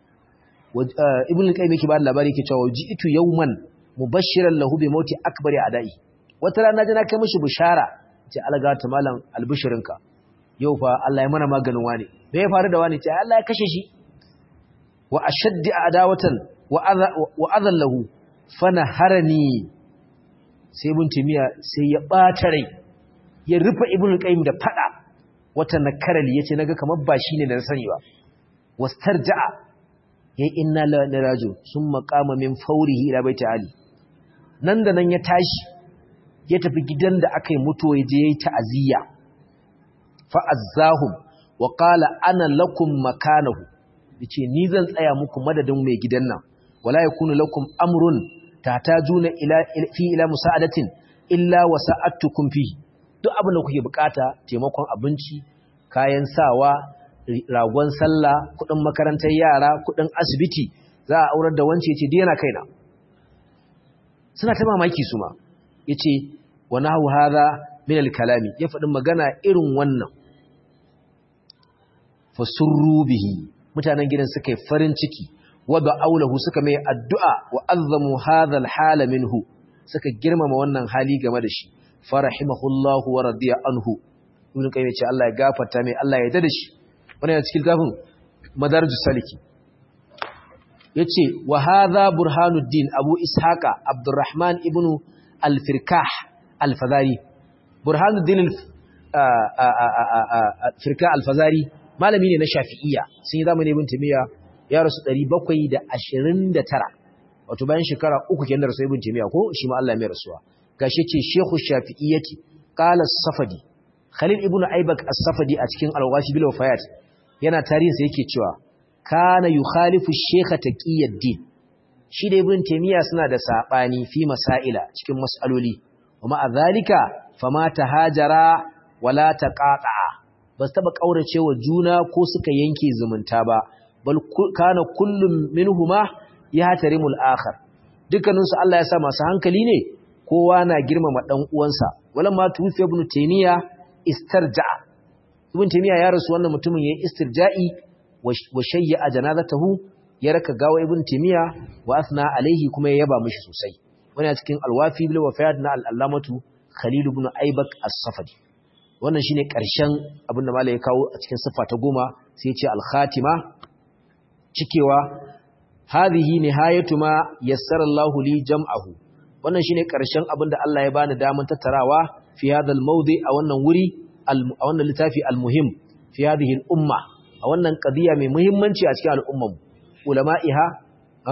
ibn al-qayyim yake ba labari yake cewa waji itu yawman mubashiran lahu bi mauti akbari adai wata rana jina kai mishi bishara ce alga ta malam albishirinka yau fa Allah ya mana maganin wani me ya faru da wani ce Allah ya kashe shi wa ashaddi adawatan wa adha wa adallahu fanaharani sai ibn timiya sai ya bata rai ya rufe ibn qayyim da fada wata nakarali yace naga kamar ba shine da sani ba wastarja'a yayi inna lillahi raji'un summa qama min fawrihi ila baiti ali nan da nan ya tashi ya tafi gidan da aka yi mutuwa ya je ya yi ta'aziyya fa'azzahum wa ƙala ana lakum makanahu ya ce ni zan tsaya muku madadin mai gidan nan wala ya kunu lakum amrun ta ta juna fi ila musa'adatin illa wa sa'attukum fi duk abin da kuke bukata taimakon abinci kayan sawa ragon sallah kudin makarantar yara kudin asibiti za a aurar da wance ce dai yana kaina suna ta mamaki su ma yace wa nahu hadha min al-kalami ya faɗin magana irin wannan fasurru bihi mutanen gidan suka yi farin ciki wa aulahu suka mai addu'a wa azzamu hadha al-hala minhu suka girmama wannan hali game da shi farahimahullahu wa radiya anhu ibn qayyim ce Allah ya gafarta mai Allah ya yarda da shi wannan yana cikin gafin madarijus saliki yace wa hadha burhanuddin abu ishaqa abdurrahman ibn al-firkah al-fazari burhanuddin al-firkah al-fazari malami ne na shafi'iyya sun yi zamani ibn timiya ya rasu 729 wato bayan shekara uku kenan da rasu ibn timiya ko shi ma Allah mai rasuwa gashi ce shekhu shafi'iyyati qala as-safadi khalil ibn aibak as-safadi a cikin al-ghashi bil wafayat yana tarihin sa yake cewa kana yukhalifu shaykh taqiyuddin shi da ibn timiya suna da sabani fi masaila cikin mas'aloli kuma a zalika fama tahajara wala taqata ba su taba kaurace wa juna ko suka yanke zumunta ba bal kana kullum minhuma ya tarimul akhar dukkanin su Allah ya sa masu hankali ne kowa na girmama dan uwansa wala ma tufi ibn taymiya istarja'a ibn taymiya ya rasu wannan mutumin yayin istirja'i wa shayya janazatahu ya raka gawa ibn taymiya wa asna alaihi kuma ya yaba mishi sosai wani a cikin alwafi bil wafayat na al-allamatu khalil ibn aibak as-safadi wannan shine karshen abin da malai ya kawo a cikin siffa ta goma sai ya ce al-khatima cikewa hadhihi nihayatu ma yassara Allah li jam'ahu wannan shine karshen abin da Allah ya bani daman tattarawa fi hadha al-mawdi a wannan wuri a wannan littafi al-muhim fi hadhihi al-umma a wannan qadiya mai muhimmanci a cikin al'ummar ulama'iha ha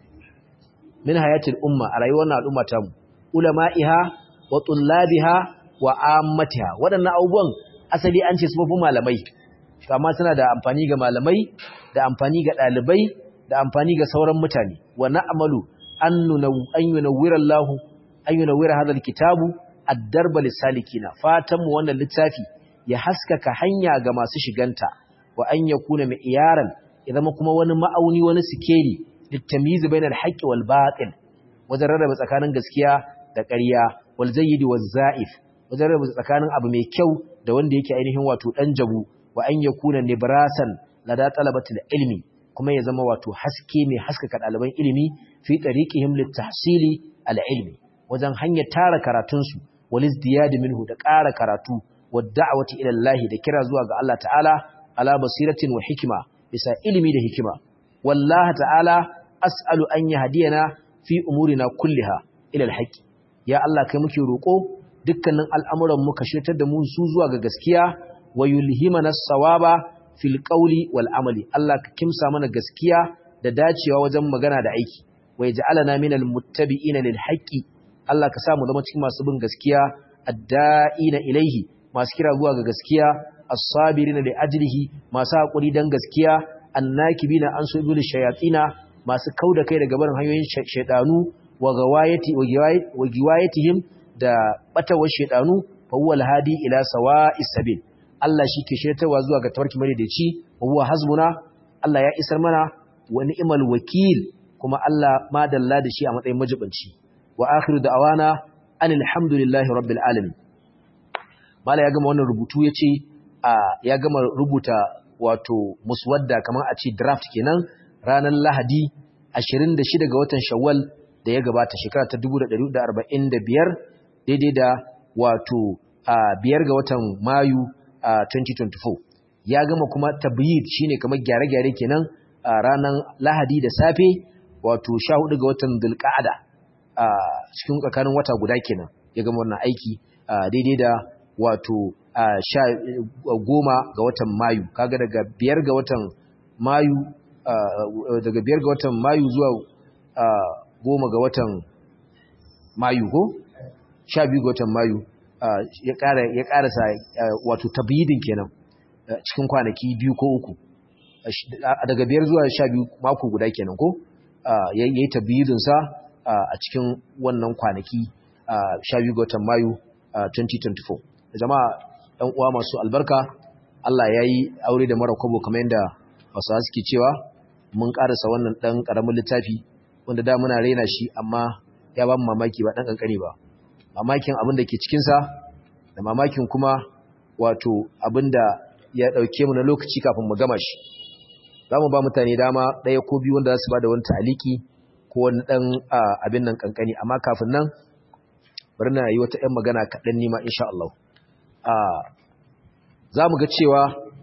min hayatil umma a rayuwar al'umma ta mu ulama'iha wa tullabiha wa ammatiha wadannan abubuwan asali an ce sufofin malamai amma suna da amfani ga malamai da amfani ga dalibai da amfani ga sauran mutane wa na'malu an yunawwira Allah an yunawwira hadha alkitabu ad-darba lisalikina fatan mu wannan littafi ya haskaka hanya ga masu shiganta wa an yakuna mai iyaran ya zama kuma wani ma'auni wani sikeli littamizu bainal haqqi wal batil wajen rarraba tsakanin gaskiya da ƙarya wal zayyid waz za'if wajen rarraba tsakanin abu mai kyau da wanda yake ainihin wato dan jabu wa an yakuna nibrasan lada talabatil ilmi kuma ya zama wato haske mai haskaka ɗaliban ilimi fi tariqihim litahsili al ilmi wajen hanyar tara karatun su wal izdiyad minhu da ƙara karatu wad da'wati ila Allah da kira zuwa ga Allah ta'ala ala basiratin wa hikma bisa ilimi da hikima wallahi ta'ala as'alu an yahdiyana fi umurina kulliha ila alhaqi ya Allah kai muke roko dukkanin al'amuran mu ka shirtar da mu su zuwa ga gaskiya wa yulhimana as-sawaba fil qawli wal amali Allah ka kimsa mana gaskiya da dacewa wajen magana da aiki wa yaj'alana minal muttabi'ina lil haqqi Allah ka sa mu zama cikin masu bin gaskiya adda'ina ilaihi masu kira zuwa ga gaskiya as-sabirina li ajlihi masu hakuri dan gaskiya annakibina an so ibul shayatina masu kauda kai daga barin hanyoyin shaydanu wa gawayati wa giwayatihim da batawar shaydanu fa huwa al-hadi ila sawa'is sabil Allah shi ke shirtawa zuwa ga tawarki madaidaici wa huwa hasbuna Allah ya isar mana wa ni'mal wakil kuma Allah ma dalla da shi a matsayin majibanci wa akhiru da'awana anil hamdulillahi rabbil alamin mala ya gama wannan rubutu yace ya gama rubuta wato muswadda kamar a ce draft kenan ranar Lahadi 26 ga watan Shawwal da ya gabata shekara ta 1445 daidai da wato biyar ga watan Mayu 2024 ya gama kuma tabyid shine kamar gyare-gyare kenan ranar Lahadi da safe wato 14 ga watan Dhulqa'ada cikin tsakanin wata guda kenan ya gama wannan aiki daidai da wato sha goma ga watan mayu kaga daga biyar ga watan mayu daga biyar ga watan mayu zuwa goma ga watan mayu ko sha biyu ga watan mayu ya karasa wato tabbidin kenan cikin kwanaki biyu ko uku daga biyar zuwa sha biyu mako guda kenan ko ya yi tabbidinsa a cikin wannan kwanaki sha biyu ga watan mayu 2024 jama'a ɗan uwa masu albarka Allah ya yi aure da mara kwabo kamar yadda wasu suke cewa mun ƙarasa wannan ɗan ƙaramin littafi wanda da muna raina shi amma ya ba mu mamaki ba ɗan ƙanƙani ba mamakin abin da ke cikinsa da mamakin kuma wato abin da ya ɗauke mu na lokaci kafin mu gama shi za mu ba mutane dama ɗaya ko biyu wanda za su ba da wani taliki ko wani ɗan abin nan ƙanƙani amma kafin nan bari na yi wata ‘yan magana kaɗan nima insha Allah. Za mu ga cewa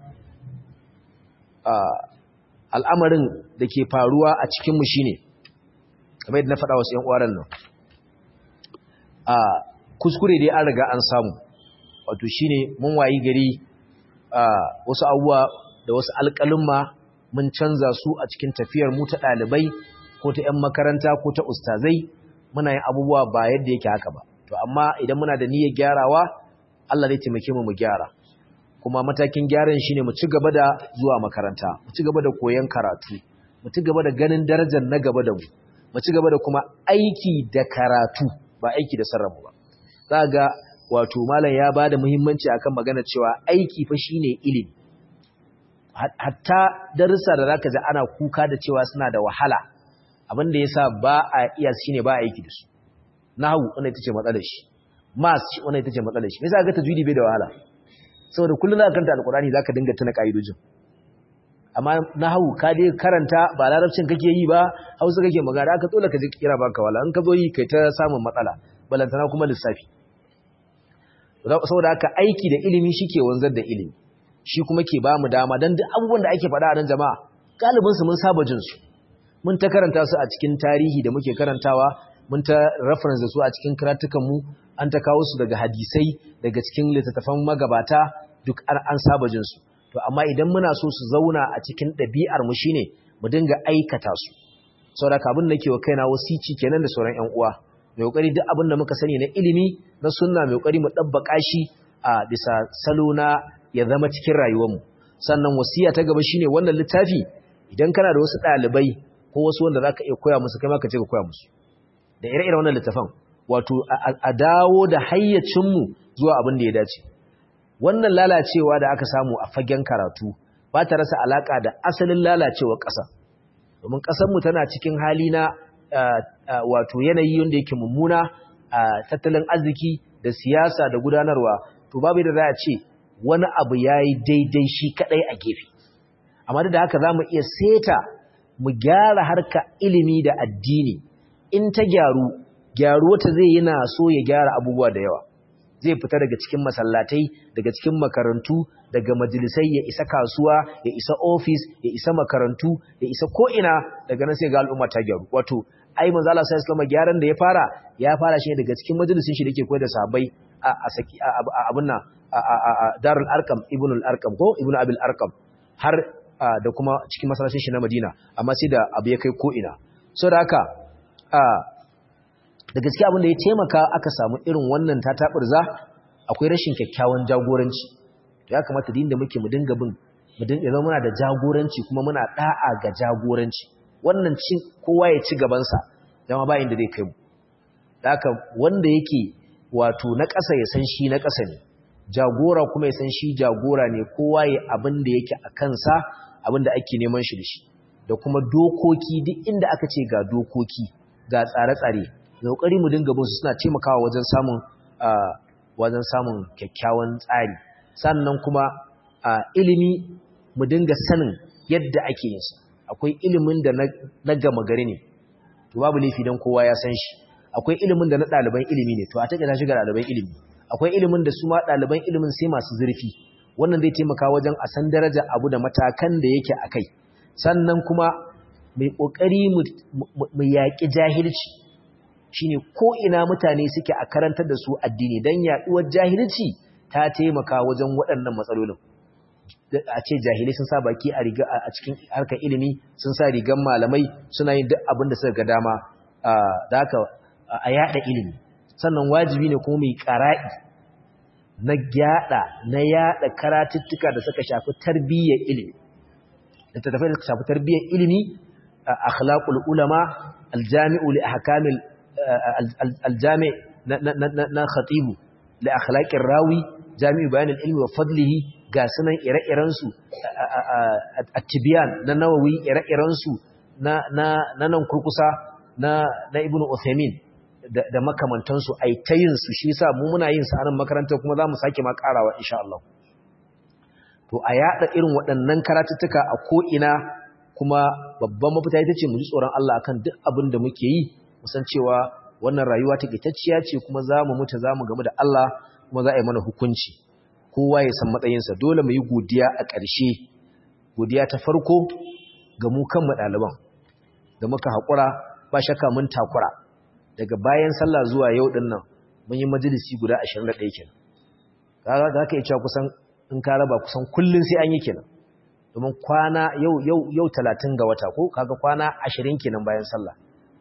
al'amarin da ke faruwa a cikinmu shi ne, kamar yadda na faɗa wasu ‘yan ƙwaron nan. Kuskure dai an riga an samu, wato shi ne mun wayi gari wasu abubuwa da wasu alƙalin mun canza su a cikin tafiyar mu ta ɗalibai ko ta ‘yan makaranta ko ta ustazai muna yin abubuwa ba yadda yake haka ba. to amma idan muna da niyyar gyarawa Allah zai taimake mu mu gyara kuma matakin gyaran shine mu ci gaba da zuwa makaranta mu ci gaba da koyon karatu mu ci gaba da ganin darajar na gaba da mu mu ci gaba da kuma aiki da karatu ba aiki da sarrafa ba za ga wato malam ya bada muhimmanci akan magana cewa aiki fa shine ilimi hatta darussa da zaka ji ana kuka da cewa suna da wahala abin da yasa ba a iya shine ba aiki da su nahu wannan ita ce matsalar shi mas wannan ita ce matsalar shi me yasa ga tajwidi bai da wahala saboda kullun zaka kanta alqurani zaka dinga tuna kaidojin amma nahwu ka dai karanta ba larabcin kake yi ba hausa kake magana aka dole ka ji kira baka wala in ka zo yi kai ta samun matsala balantana kuma lissafi saboda haka aiki da ilimi shike wanzar da ilimi shi kuma ke ba mu dama don duk abubuwan da ake faɗa a nan jama'a galibinsu mun saba jinsu mun ta karanta su a cikin tarihi da muke karantawa mun ta reference da su a cikin karatukanmu an ta kawo su daga hadisai daga cikin littattafan magabata duk an saba jinsu to amma idan muna so su zauna a cikin ɗabi'ar mu shine mu dinga aikata su saboda abin da ke wa kaina wasici kenan da sauran ƴan uwa mai kokari duk abin da muka sani na ilimi na sunna mai kokari mu dabbaka shi a bisa salo na ya zama cikin rayuwarmu sannan wasiya ta gaba shine wannan littafi idan kana da wasu ɗalibai ko wasu wanda zaka iya koya musu kai ma ka ce ka koya musu da ire-iren wannan littafan wato a dawo da hayyacinmu zuwa abin da ya dace wannan lalacewa da aka samu a fagen karatu ba ta rasa alaka da asalin lalacewar ƙasa domin ƙasarmu tana cikin hali na wato yanayi wanda yake mummuna tattalin arziki da siyasa da gudanarwa to babu da za a ce wani abu ya yi daidai shi kaɗai a gefe amma da haka za mu iya seta mu gyara harka ilimi da addini in ta gyaru gyaruwa ta zai yana so ya gyara abubuwa da yawa zai fita daga cikin masallatai daga cikin makarantu daga majalisai ya isa kasuwa ya isa ofis ya isa makarantu ya isa ko'ina daga nan sai ga al'umma ta gyaru wato ai manzo Allah sai Islam gyaran da ya fara ya fara shi daga cikin majalisin shi dake koyar da sahabbai a saki abun nan Darul Arqam Ibn al-Arqam ko Ibn Abil Arqam har da kuma cikin masallacin shi na Madina amma sai da abu ya kai ko'ina saboda haka da gaskiya abin da ya taimaka aka samu irin wannan tataburza akwai rashin kyakkyawan jagoranci ya kamata din da muke mu dinga bin mu dinga zama muna da jagoranci kuma muna da'a ga jagoranci wannan cin kowa ya ci gaban sa dama ba inda zai kai mu haka wanda yake wato na ƙasa ya san shi na ƙasa ne jagora kuma ya san shi jagora ne kowa ya abin da yake a kansa abin da ake neman shi da shi da kuma dokoki duk inda aka ce ga dokoki ga tsare-tsare kokari mu dinga bin su suna taimakawa wajen samun wajen samun kyakkyawan tsari sannan kuma ilimi mu dinga sanin yadda ake yin sa akwai ilimin da na gama gari ne to babu laifi dan kowa ya san shi akwai ilimin da na ɗaliban ilimi ne to a take ta shiga ɗaliban ilimi akwai ilimin da su ma ɗaliban ilimin sai masu zurfi wannan zai taimaka wajen a san daraja abu da matakan da yake a kai sannan kuma mai ƙoƙari mu yaƙi jahilci shine ko ina mutane suke a karantar da su addini dan yaduwar jahilci ta taimaka wajen waɗannan matsalolin a ce jahilai sun sa baki a riga a cikin harkar ilimi sun sa rigan malamai suna yin duk abin da suka ga dama da haka a yada ilimi sannan wajibi ne kuma mai qara'i na gyada na yada karatuttuka da suka shafi tarbiyyar ilimi da tafai da suka shafi tarbiyyar ilimi akhlaqul ulama aljami'u li ahkamil aljami na khatibu da akhlaqir rawi jami'u bayan ilmi wa fadlihi ga sunan ire-iren su at-tibyan na nawawi ire-iren su na na nan kurkusa na na ibnu uthaymin da makamantan su ai tayin su shi yasa mu muna yin sa anan makarantar kuma zamu sake ma karawa insha Allah to a yada irin waɗannan karatuttuka a ko ina kuma babban mafita ita ce mu ji tsoron Allah akan duk abin da muke yi musan cewa wannan rayuwa ta kitacciya ce kuma za mu mutu za mu gamu da Allah kuma za a yi mana hukunci kowa ya san matsayinsa dole mu yi godiya a ƙarshe godiya ta farko ga mu kan ɗaliban da muka haƙura ba shakka mun takura daga bayan sallah zuwa yau ɗin nan mun yi majalisi guda 21 kenan kaga za ka iya cewa kusan in ka raba kusan kullum sai an yi kenan domin kwana yau yau yau 30 ga wata ko kaga kwana 20 kenan bayan sallah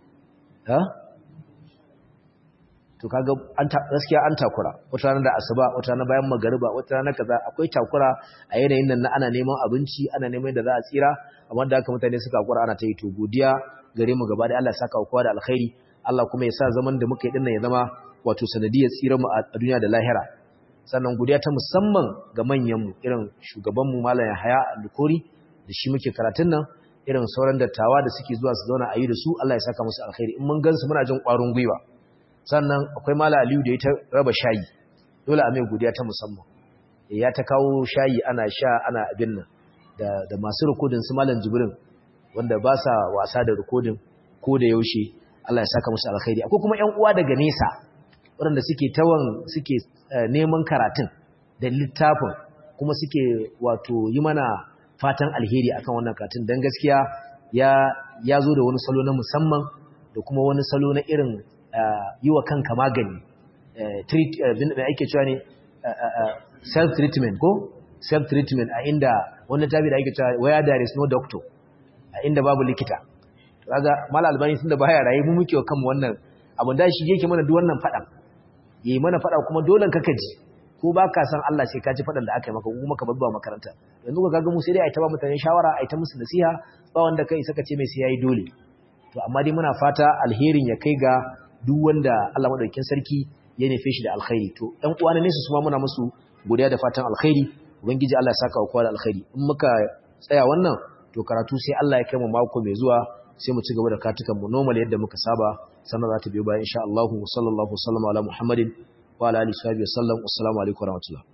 to kaga an gaskiya an takura wata rana da asuba wata rana bayan magariba wata rana kaza akwai takura a yanayin nan na ana neman abinci ana neman da za a tsira amma da haka mutane suka hakura ana ta yi to godiya gare mu gaba da Allah ya saka kowa da alkhairi Allah kuma ya sa zaman da muka yi dinnan ya zama wato sanadiyar tsira mu a duniya da lahira sannan godiya ta musamman ga manyan mu irin shugaban mu Malam Yahaya Alkori da shi muke karatun nan irin sauran dattawa da suke zuwa su zauna a yi da su Allah ya saka musu alkhairi in mun gansu muna jin ƙwarin gwiwa sannan akwai mala aliyu da ya ta raba shayi dole a mai godiya ta musamman ya ta kawo shayi ana sha ana abin nan da, da masu rikodin su malam jibrin wanda ba sa wasa da rikodin ko da yaushe Allah ya saka musu alkhairi akwai kuma ƴan uwa daga nesa waɗanda suke tawan suke neman karatun da littafin kuma suke wato yi mana fatan alheri akan wannan karatun dan gaskiya ya ya zo da wani salo na musamman da kuma wani salo na irin yi wa kanka magani treat da ake cewa ne self treatment ko self treatment a inda wannan tabi da ake cewa where there is no doctor a inda babu likita kaga mal albani tunda baya raye mu muke wa kanmu wannan abin da shi yake mana duk wannan fadan yi mana fada kuma dole ka kaji ko ba ka san Allah sai ka ji fadan da aka yi maka kuma ka babba makaranta yanzu ka ga mu sai dai ai ta ba mutane shawara ai ta musu nasiha ba wanda kai saka ce mai sai yayi dole to amma dai muna fata alherin ya kai ga duk wanda Allah madaukakin sarki ya nufe shi da alkhairi to ɗan uwa ne su suma muna musu godiya da fatan alkhairi ubangiji Allah ya saka wa kowa da alkhairi in muka tsaya wannan to karatu sai Allah ya kai mu mako mai zuwa sai mu ci gaba da katukan mu normal yadda muka saba sannan za ta biyo bayan insha Allah sallallahu alaihi wa sallam ala Muhammadin wa ala alihi wa sallam assalamu alaikum wa rahmatullah